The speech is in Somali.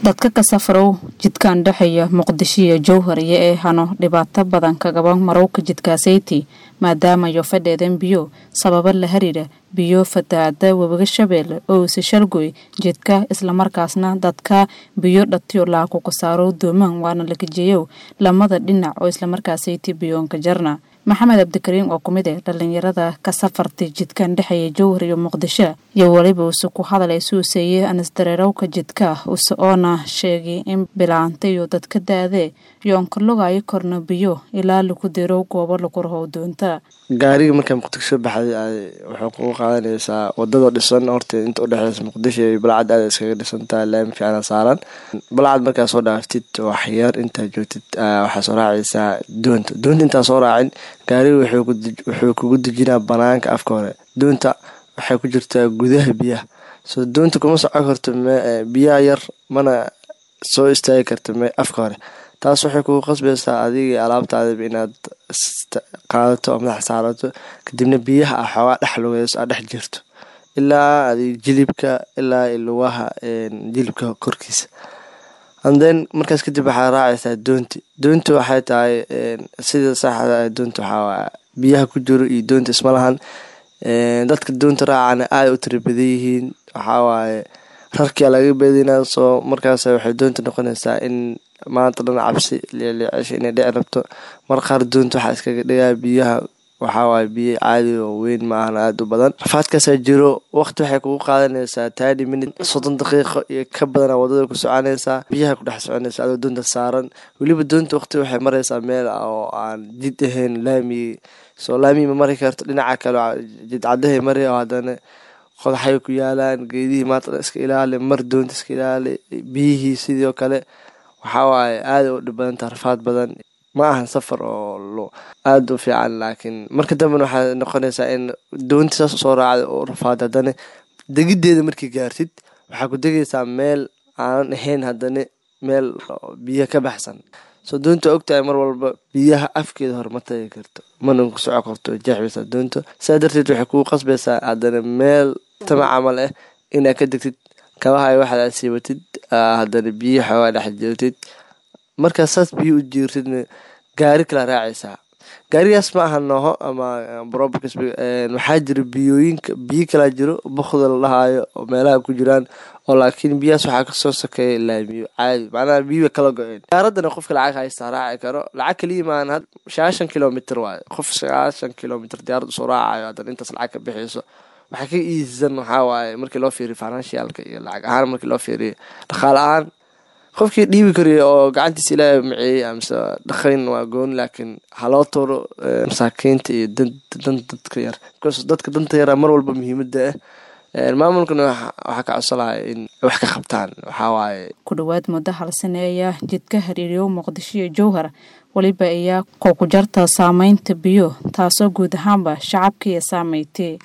dadka ka safrow jidkan dhexeeya muqdisho iyo jowhar iyo ee hano dhibaato badan kagaba marowka jidkaasayti maadaamayo fadheedan biyo sababa la hariira biyo fataada webiga shabeelle oo ise shalgoy jidka islamarkaasna dadka biyo dhatiyo laaku kasaaro doomaan waana la kajeeyow lamada dhinac oo islamarkaasayti biyoonka jarna maxamed cabdikariim oo kumid eh dhalinyarada ka safartay jidkan dhexeeya jowhar iyo muqdisho iyo weliba use ku hadalay suuseeye anisdareerowka jidka use oona sheegay in bilaanta iyo dadka da-dee yoonka logaayo korna biyo ilaa lagu dirow goobo lagu rahow doonta gaariga markaa muqdisho baxday waxay kugu qaadanaysaa wadada dhisan horta inta udhexeysa muqdisho iyo balcad aada iskaga dhisantaha laami fiicana saaran balcad markaa soo dhaaftid waxyar intaa joogtid waxaa soo raacaysaa doonta doonta intaa soo raacin gaariga wuxuu kugu dejinaa banaanka afka hore doonta waxay ku jirtaa gudaha biyaha soo doonta kuma socon karto biyaha yar mana soo istaagi karta afka hore taas waxay kugu qasbaysaa adiga alaabtaadaba inaad qaadato oo madax saarato kadibna biyaha ah xoogaa dhex lugeyso aad dhex jirto ilaa adig jilibka ilaa lugaha jilibka korkiisa anden markaas kadib waxaad raacaysaa doonti doonti waxay tahay sida saxda doonta waxaa biyaha ku jiro iyo doonta isma lahan dadka doonta raacana aada u tira badan yihiin waxawaaye rarkia laga beedinaa soo markaas waxay doonta noqonaysaa in maanta dhan cabsi leeleecesha inay dhici rabto mar qaar doonta waxaa iskaga dhigaa biyaha waxawaaye biyo caadi oo weyn maahan aada u badan rafaadkaasaa jiro waqti waxay kugu qaadanaysaa thirty minute soddon daqiiqo iyo ka badana wadada ku soconaysaa biyaha ku dhex soconaysa adoo doonta saaran weliba doonta waqti waxay maraysaa meel oo aan jid ahayn laamigi soo laamigi ma mari karto dhinaca kale jidcadahay mari oo haddana qodaxay ku yaalaan geedihii maanta iska ilaali mar doonta iska ilaali biyihii sidoo kale waxawaaye aada u dhib badanta rafaad badan ma ahan safar oo aada u fiican laakiin marka dambena waxaa noqonaysaa in doonti saas soo raacda oo rafaad haddana degiddeeda markii gaartid waxaa ku degaysaa meel aanan ahayn haddana meel biyo ka baxsan soo doonta ogtahay mar walba biyaha afkeeda hore ma tagi karto mana ku soco karto jeexbaysaa doonta saa darteed waxay kugu qasbaysaa haddana meel tama camal ah inaad ka degtid kabahay waxaad aad siibatid haddana biyo xoogaa dhex joogtid markaas saas biyo u jiirtidna gaari kala raacaysaa gaarigaas ma aha nooho ama brobox waxaa jira biyooyinka biyo kalaa jiro bokda la dhahaayo oo meelaha ku jiraan oo laakiin biyahaas waxaa kasoo sokeeya laamiyo caadi macnaha biyo kala go-een gaaradana qofka lacag haystaa raaci karo lacag kaliya maan sagaashan kilomitr waayo qof sagaashan kilomitr diyaarad usoo raacayo haddana intaas lacag ka bixiyso waxaa ka iisan waxaa waaye markii loo fiiriyo financialka iyo lacag ahaan markii loo fiiriyo dhaqaale ahaan qofkii dhiibi kariya oo gacantiisa ilaahay maceeyey amase dhaqayn waa gooni laakiin haloo toro masaakiinta iyo dan dadka yar bcause dadka danta yara mar walba muhiimada ah maamulkana waxaa ka codsalahay in wax ka qabtaan waxaa waaye ku dhowaad muddo hal sane ayaa jidka hariiriyo muqdisho iyo jowhar weliba ayaa kooku jarta saameynta biyo taasoo guud ahaanba shacabkaiyo saameeytay